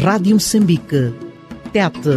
Rádio Moçambique. Tete.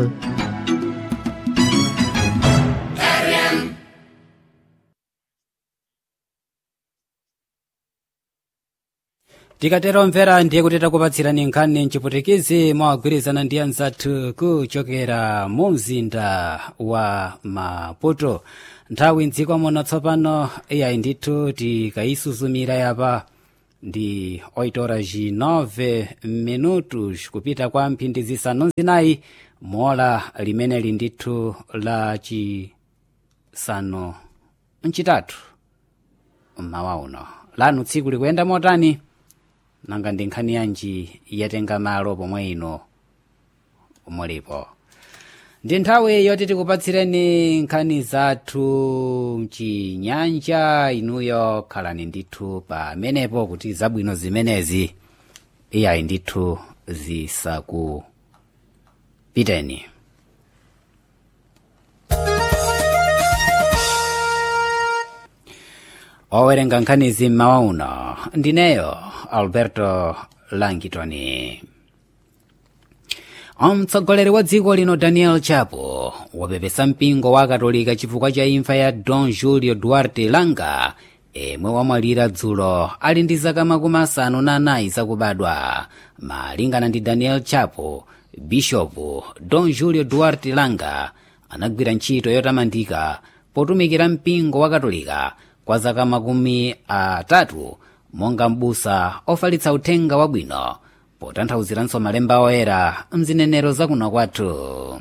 tikatero mvera ndiye kuti takupatsirani nkhani mchiputikizi mwagwirizana ndi anzathu kuchokera mu mzinda wa maputo nthawi mdziko muno tsopano iyayi ndithu tikayisuzumira yapa ndi 8 horas e 9 minutos kupita kwa mphindi zisanu zinayi mola limeneli ndithu la chisanu mchitatu mmawa uno lanu tsiku likuyenda motani nanga ndi nkhani yanji yatenga malo pomwe ino mulipo ndi nthawi yoti tikupatsireni nkhani zathu mchinyanja inuyo khalani ndithu pamenepo kuti zabwino zimenezi iyayi ndithu zisakupiteni owerenga nkhanizi mmawa uno ndineyo alberto langitoni mtsogoleri wa dziko lino daniel chapo wapepesa mpingo wa katolika chifukwa cha imfa ya don julio duarte langa emwe wamwalira dzulo ali ndi zaka makumi asanu na anayi zakubadwa malingana ndi daniel chapo bishopu don julio duarte langa anagwira ntchito yotamandika potumikira mpingo wa katolika kwa zaka makumi atatu monga m'busa ofalitsa uthenga wabwino potanthauziranso malemba oyera mzinenero zakuno kwathu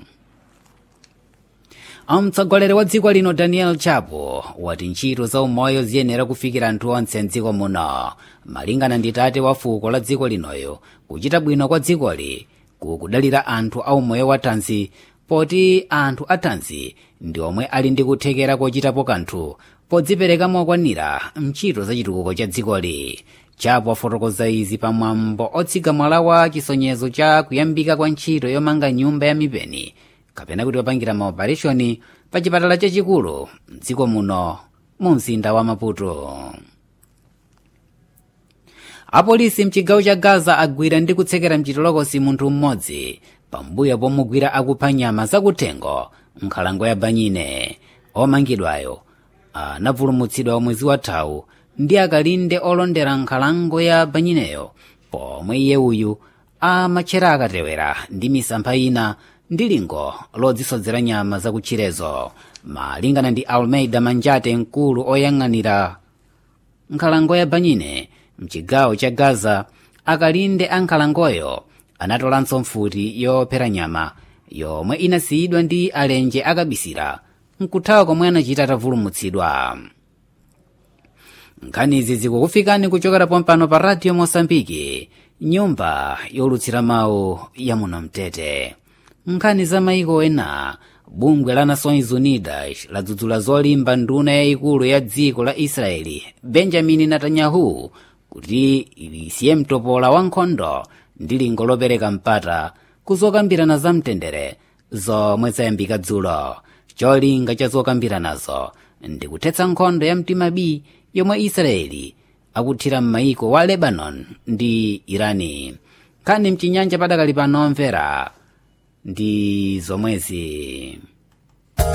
mtsogoleri wa dziko lino daniel chapo wati ntchito za umoyo ziyenera kufikira anthu onse mdziko muno malingana ndi tate wa fuko la dziko linoyo kuchita bwino kwa dzikoli kukudalira anthu a umoyo wa thanzi poti anthu a thanzi ndi omwe ali ndi kuthekera kochitapo kanthu podzipereka mokwanira mchito za chitukuko cha dzikoli chapo afotokoza izi pamwambo otsika mwala wa chisonyezo cha kuyambika kwa ntchito yomanga nyumba ya mipeni kapena kuti wapangira maopereshoni pa chipatala chachikulu mdziko muno mu mzinda wa maputo apolisi mchigawo cha gaza agwira ndi kutsekera mchitolokosi munthu mmodzi pambuyo pomugwira akupha nyama zakuthengo nkhalango ya banyine omangidwayo anapulumutsidwa mwezi wathawu ndi akalinde olondera nkhalango ya banyineyo pomwe iye uyu amatchera akatewera ndi misampha ina ndi lingo lodzisodzera nyama zakutchirezo malingana ndi almeida manjate mkulu oyang'anira nkhalango ya banyine mchigawo cha gaza akalinde a nkhalangoyo anatolanso mfuti yophera nyama yomwe inasiyidwa ndi alenje akabisira nkuthawa komwe anachita atavulumutsidwa nkhanizi zikukufikani kuchokera pompano pa radio mosambiki nyumba yolutsira mawu ya muno mtete nkhani za maiko ena bungwe la nações unidas ladzudzula zolimba nduna yayikulu ya dziko la israeli benjamin netanyahu kuti lisiye mtopola wa nkhondo ndi lingo lopereka mpata kuzokambirana za mtendere zomwe zayambika dzulo cholinga cha zokambiranazo ndi kuthetsa nkhondo ya mtima b yomwe israeli akuthira m'maiko wa lebanon ndi irani nkhani mchinyanja padakali pano mvera ndi zomwezi